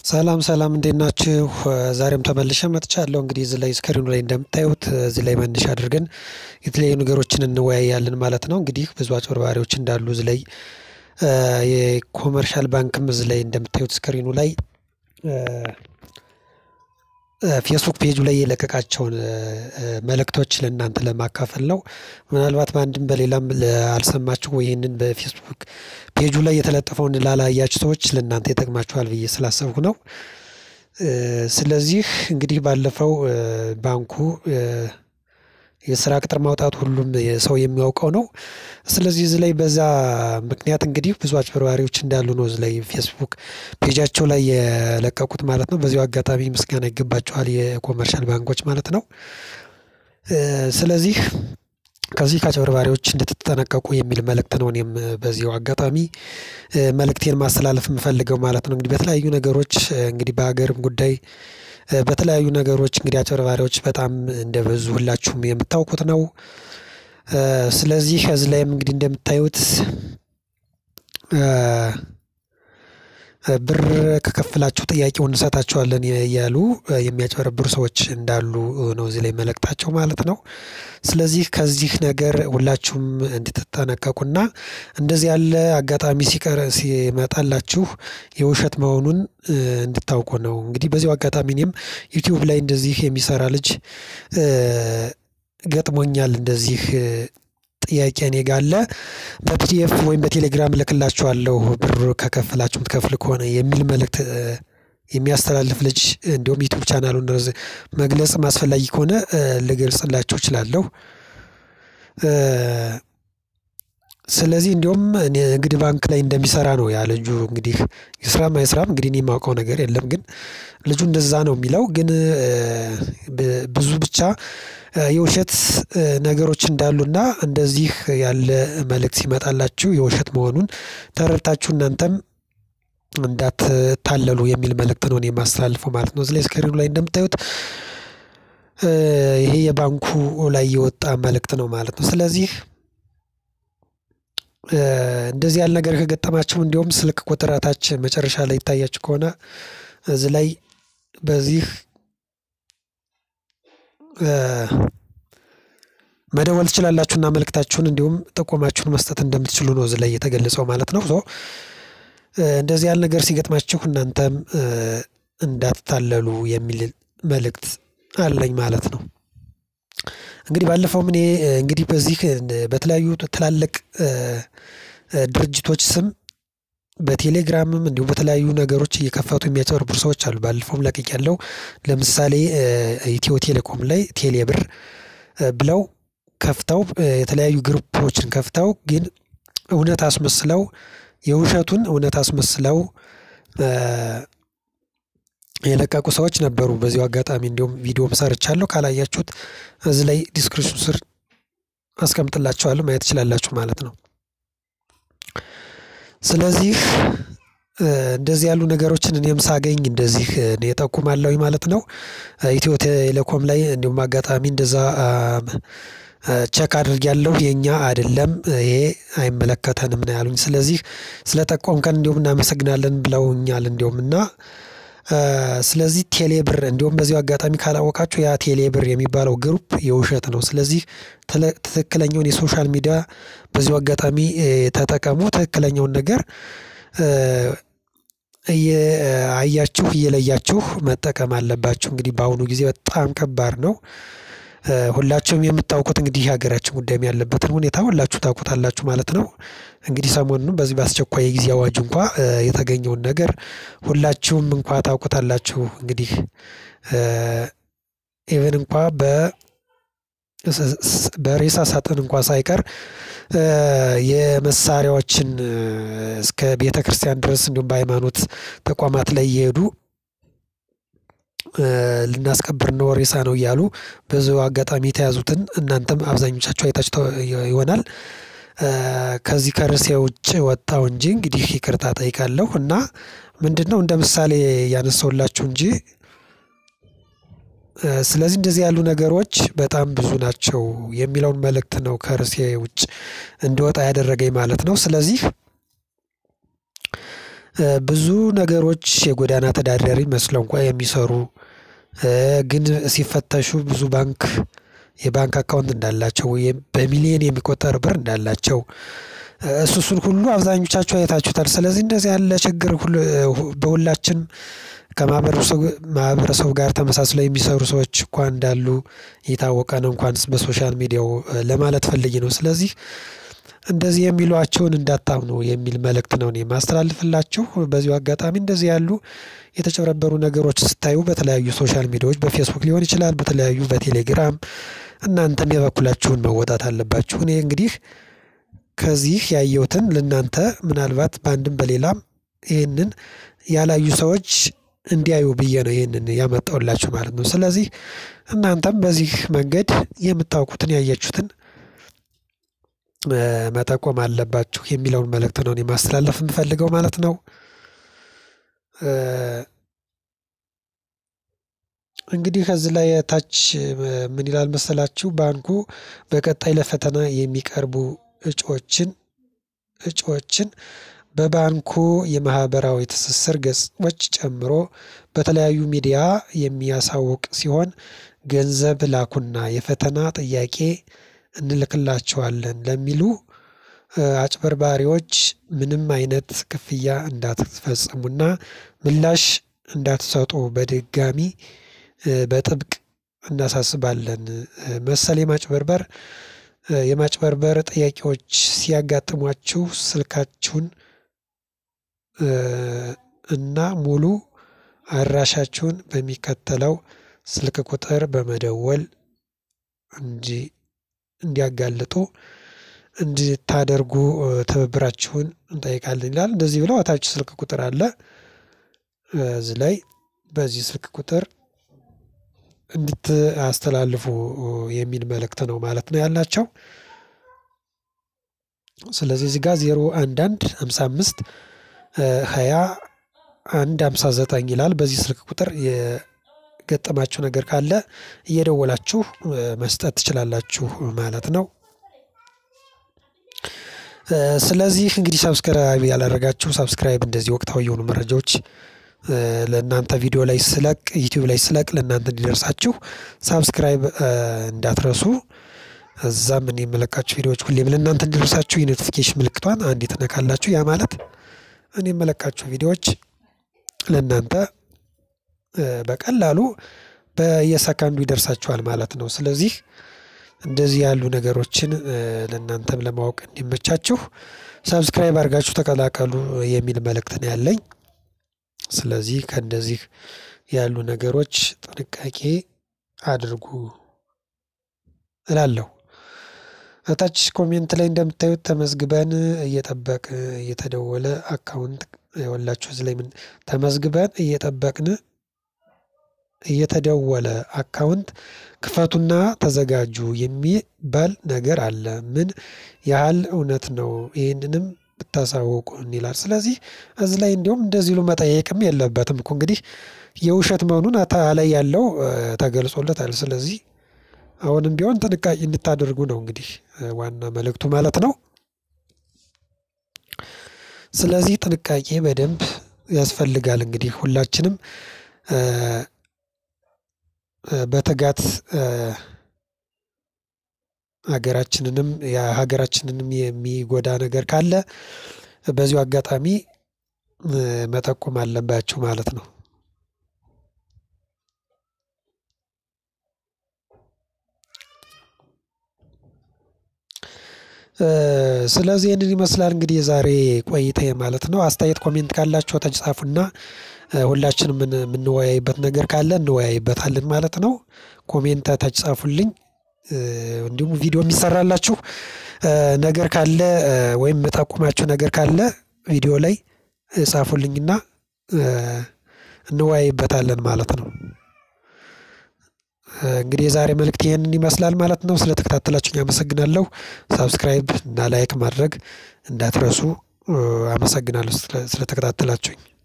ሰላም ሰላም እንዴት ናችሁ? ዛሬም ተመልሼ መጥቻለሁ። እንግዲህ እዚህ ላይ ስክሪኑ ላይ እንደምታዩት እዚህ ላይ መነሻ አድርገን የተለያዩ ነገሮችን እንወያያለን ማለት ነው። እንግዲህ ብዙ አጭበርባሪዎች እንዳሉ እዚህ ላይ የኮመርሻል ባንክም እዚህ ላይ እንደምታዩት ስክሪኑ ላይ ፌስቡክ ፔጁ ላይ የለቀቃቸውን መልእክቶች ለእናንተ ለማካፈል ነው። ምናልባት በአንድም በሌላም አልሰማችሁ ይህንን በፌስቡክ ፔጁ ላይ የተለጠፈውን ላላያችሁ ሰዎች ለእናንተ ይጠቅማችኋል ብዬ ስላሰብኩ ነው። ስለዚህ እንግዲህ ባለፈው ባንኩ የስራ ቅጥር ማውጣት ሁሉም ሰው የሚያውቀው ነው። ስለዚህ እዚህ ላይ በዛ ምክንያት እንግዲህ ብዙ አጭበርባሪዎች እንዳሉ ነው እዚህ ላይ ፌስቡክ ፔጃቸው ላይ የለቀቁት ማለት ነው። በዚሁ አጋጣሚ ምስጋና ይገባቸዋል የኮመርሻል ባንኮች ማለት ነው። ስለዚህ ከዚህ ከአጭበርባሪዎች እንድትጠነቀቁ የሚል መልእክት ነው እኔም በዚሁ አጋጣሚ መልእክቴን ማስተላለፍ የምፈልገው ማለት ነው። እንግዲህ በተለያዩ ነገሮች እንግዲህ በሀገርም ጉዳይ በተለያዩ ነገሮች እንግዲህ አጭበርባሪዎች በጣም እንደበዙ ሁላችሁም የምታውቁት ነው። ስለዚህ ከዚህ ላይም እንግዲህ እንደምታዩት ብር ከከፈላችሁ ጥያቄውን እንሰጣችኋለን እያሉ የሚያጭበረብሩ ሰዎች እንዳሉ ነው እዚህ ላይ መልእክታቸው ማለት ነው። ስለዚህ ከዚህ ነገር ሁላችሁም እንድትጠነቀቁና እንደዚህ ያለ አጋጣሚ ሲቀር ሲመጣላችሁ የውሸት መሆኑን እንድታውቁ ነው። እንግዲህ በዚሁ አጋጣሚ እኔም ዩቲዩብ ላይ እንደዚህ የሚሰራ ልጅ ገጥሞኛል እንደዚህ ጥያቄ እኔ ጋ አለ በፒዲኤፍ ወይም በቴሌግራም እልክላችኋለሁ ብር ከከፈላችሁ የምትከፍል ከሆነ የሚል መልእክት የሚያስተላልፍ ልጅ እንዲሁም ዩቲዩብ ቻናሉን መግለጽ አስፈላጊ ከሆነ ልገልጽላችሁ እችላለሁ። ስለዚህ እንዲሁም ንግድ ባንክ ላይ እንደሚሰራ ነው ያ ልጁ እንግዲህ ይስራም አይስራም እንግዲህ እኔ የማውቀው ነገር የለም። ግን ልጁ እንደዛ ነው የሚለው ግን ብዙ ብቻ የውሸት ነገሮች እንዳሉና እንደዚህ ያለ መልእክት ሲመጣላችሁ የውሸት መሆኑን ተረድታችሁ እናንተም እንዳትታለሉ የሚል መልእክት ነው እኔ የማስተላልፈው ማለት ነው። እዚህ ላይ ስክሪኑ ላይ እንደምታዩት ይሄ የባንኩ ላይ የወጣ መልእክት ነው ማለት ነው። ስለዚህ እንደዚህ ያለ ነገር ከገጠማችሁ እንዲሁም ስልክ ቁጥር ታች መጨረሻ ላይ ይታያችሁ ከሆነ እዚህ ላይ በዚህ መደወል ትችላላችሁና መልእክታችሁን እንዲሁም ጥቆማችሁን መስጠት እንደምትችሉ ነው እዚህ ላይ የተገለጸው ማለት ነው። ሶ እንደዚህ ያለ ነገር ሲገጥማችሁ እናንተም እንዳትታለሉ የሚል መልእክት አለኝ ማለት ነው። እንግዲህ ባለፈውም እኔ እንግዲህ በዚህ በተለያዩ ትላልቅ ድርጅቶች ስም በቴሌግራምም እንዲሁም በተለያዩ ነገሮች እየከፈቱ የሚያጭበረብሩ ሰዎች አሉ። ባለፈውም ለቅቄያለሁ። ለምሳሌ ኢትዮ ቴሌኮም ላይ ቴሌ ብር ብለው ከፍተው የተለያዩ ግሩፖችን ከፍተው ግን እውነት አስመስለው የውሸቱን እውነት አስመስለው የለቀቁ ሰዎች ነበሩ። በዚሁ አጋጣሚ እንዲሁም ቪዲዮም ሰርቻለሁ ካላያችሁት እዚህ ላይ ዲስክሪፕሽን ስር አስቀምጥላችኋለሁ ማየት ትችላላችሁ ማለት ነው። ስለዚህ እንደዚህ ያሉ ነገሮችን እኔም ሳገኝ እንደዚህ እኔ እጠቁማለሁኝ ማለት ነው። ኢትዮ ቴሌኮም ላይ እንዲሁም አጋጣሚ እንደዛ ቼክ አድርጌያለሁ የኛ አይደለም ይሄ አይመለከተንም ነው ያሉኝ። ስለዚህ ስለጠቆምከን እንዲሁም እናመሰግናለን ብለውኛል። እንዲሁም እና ስለዚህ ቴሌ ብር እንዲሁም በዚሁ አጋጣሚ ካላወቃችሁ ያ ቴሌ ብር የሚባለው ግሩፕ የውሸት ነው። ስለዚህ ትክክለኛውን የሶሻል ሚዲያ በዚሁ አጋጣሚ ተጠቀሙ። ትክክለኛውን ነገር እያያችሁ እየለያችሁ መጠቀም አለባችሁ። እንግዲህ በአሁኑ ጊዜ በጣም ከባድ ነው። ሁላችሁም የምታውቁት እንግዲህ የሀገራችን ጉዳይም ያለበትን ሁኔታ ሁላችሁ ታውቁታላችሁ ማለት ነው። እንግዲህ ሰሞኑን በዚህ በአስቸኳይ የጊዜ አዋጅ እንኳ የተገኘውን ነገር ሁላችሁም እንኳ ታውቁታላችሁ። እንግዲህ ኢቨን እንኳ በ በሬሳ ሳጥን እንኳ ሳይቀር የመሳሪያዎችን እስከ ቤተክርስቲያን ድረስ እንዲሁም በሃይማኖት ተቋማት ላይ እየሄዱ ልናስቀብር ነው ሬሳ ነው እያሉ ብዙ አጋጣሚ የተያዙትን እናንተም አብዛኞቻችሁ አይታችሁ ይሆናል። ከዚህ ከርዕሴ ውጭ ወጣው እንጂ እንግዲህ ይቅርታ ጠይቃለሁ እና ምንድነው እንደ ምሳሌ ያነሳሁላችሁ እንጂ ስለዚህ እንደዚህ ያሉ ነገሮች በጣም ብዙ ናቸው የሚለውን መልእክት ነው ከርዕሴ ውጭ እንዲወጣ ያደረገኝ ማለት ነው። ስለዚህ ብዙ ነገሮች የጎዳና ተዳዳሪ መስለው እንኳ የሚሰሩ ግን ሲፈተሹ ብዙ ባንክ የባንክ አካውንት እንዳላቸው ወይም በሚሊየን የሚቆጠር ብር እንዳላቸው እሱ እሱን ሁሉ አብዛኞቻችሁ አይታችሁታል። ስለዚህ እንደዚህ ያለ ችግር በሁላችንም ከማህበረሰቡ ጋር ተመሳስለው የሚሰሩ ሰዎች እንኳን እንዳሉ የታወቀ ነው። እንኳንስ በሶሻል ሚዲያው ለማለት ፈልጌ ነው። ስለዚህ እንደዚህ የሚሏቸውን እንዳታምኑ የሚል መልእክት ነው እኔ የማስተላልፍላችሁ። በዚሁ አጋጣሚ እንደዚህ ያሉ የተጨበረበሩ ነገሮች ስታዩ በተለያዩ ሶሻል ሚዲያዎች በፌስቡክ ሊሆን ይችላል፣ በተለያዩ በቴሌግራም እናንተም የበኩላችሁን መወጣት አለባችሁ። እኔ እንግዲህ ከዚህ ያየሁትን ለእናንተ ምናልባት በአንድም በሌላም ይህንን ያላዩ ሰዎች እንዲያዩ ብዬ ነው ይህንን ያመጣሁላችሁ ማለት ነው። ስለዚህ እናንተም በዚህ መንገድ የምታውቁትን ያያችሁትን መጠቆም አለባችሁ የሚለውን መልእክት ነው እኔ ማስተላለፍ የምፈልገው ማለት ነው። እንግዲህ ከዚህ ላይ ታች ምን ይላል መሰላችሁ? ባንኩ በቀጣይ ለፈተና የሚቀርቡ እጩዎችን እጩዎችን በባንኩ የማህበራዊ ትስስር ገጾች ጨምሮ በተለያዩ ሚዲያ የሚያሳውቅ ሲሆን ገንዘብ ላኩና የፈተና ጥያቄ እንልክላቸዋለን ለሚሉ አጭበርባሪዎች ምንም አይነት ክፍያ እንዳትፈጽሙና ምላሽ እንዳትሰጡ በድጋሚ በጥብቅ እናሳስባለን። መሰል የማጭበርበር የማጭበርበር ጥያቄዎች ሲያጋጥሟችሁ ስልካችሁን እና ሙሉ አድራሻችሁን በሚከተለው ስልክ ቁጥር በመደወል እንጂ እንዲያጋልጡ እንድታደርጉ ትብብራችሁን እንጠይቃለን ይላል። እንደዚህ ብለው እታች ስልክ ቁጥር አለ። እዚህ ላይ በዚህ ስልክ ቁጥር እንድታስተላልፉ የሚል መልእክት ነው ማለት ነው ያላቸው። ስለዚህ እዚህ ጋር ዜሮ አንድ አንድ ሃምሳ አምስት ሀያ አንድ ሃምሳ ዘጠኝ ይላል። በዚህ ስልክ ቁጥር የገጠማችሁ ነገር ካለ እየደወላችሁ መስጠት ትችላላችሁ ማለት ነው። ስለዚህ እንግዲህ ሰብስክራይብ ያላደረጋችሁ ሰብስክራይብ እንደዚህ ወቅታዊ የሆኑ መረጃዎች ለእናንተ ቪዲዮ ላይ ስለቅ ዩቲዩብ ላይ ስለቅ ለእናንተ እንዲደርሳችሁ ሳብስክራይብ እንዳትረሱ። እዛም እኔ የመለቃችሁ ቪዲዮዎች ሁሌም ለእናንተ እንዲደርሳችሁ የኖቲፊኬሽን ምልክቷን አንዴ ትነካላችሁ። ያ ማለት እኔ የመለቃችሁ ቪዲዮዎች ለእናንተ በቀላሉ በየሰከንዱ ይደርሳችኋል ማለት ነው። ስለዚህ እንደዚህ ያሉ ነገሮችን ለእናንተም ለማወቅ እንዲመቻችሁ ሰብስክራይብ አድርጋችሁ ተቀላቀሉ የሚል መልእክት ነው ያለኝ። ስለዚህ ከእንደዚህ ያሉ ነገሮች ጥንቃቄ አድርጉ እላለሁ። እታች ኮሜንት ላይ እንደምታዩት ተመዝግበን እየጠበቅ እየተደወለ አካውንት የወላችሁ እዚህ ላይ ምን ተመዝግበን እየጠበቅን እየተደወለ አካውንት ክፈቱና ተዘጋጁ የሚባል ነገር አለ። ምን ያህል እውነት ነው? ይህንንም ብታሳውቁን ይላል። ስለዚህ እዚህ ላይ እንዲሁም እንደዚህ ሉ መጠየቅም የለበትም እኮ እንግዲህ የውሸት መሆኑን ላይ ያለው ተገልጾለታል። ስለዚህ አሁንም ቢሆን ጥንቃቄ እንድታደርጉ ነው እንግዲህ ዋና መልእክቱ ማለት ነው። ስለዚህ ጥንቃቄ በደንብ ያስፈልጋል። እንግዲህ ሁላችንም በትጋት ሀገራችንንም የሀገራችንንም የሚጎዳ ነገር ካለ በዚሁ አጋጣሚ መጠቆም አለባችሁ ማለት ነው። ስለዚህ ይህንን ይመስላል እንግዲህ የዛሬ ቆይታ ማለት ነው። አስተያየት ኮሜንት ካላችሁ ታች ጻፉና ሁላችንም የምንወያይበት ነገር ካለ እንወያይበታለን ማለት ነው። ኮሜንት ታች ጻፉልኝ። እንዲሁም ቪዲዮ የሚሰራላችሁ ነገር ካለ ወይም የምጠቁማችሁ ነገር ካለ ቪዲዮ ላይ ጻፉልኝና እንወያይበታለን ማለት ነው። እንግዲህ የዛሬ መልእክት ይህንን ይመስላል ማለት ነው። ስለተከታተላችሁኝ አመሰግናለሁ። ሳብስክራይብ እና ላይክ ማድረግ እንዳትረሱ። አመሰግናለሁ ስለተከታተላችሁኝ።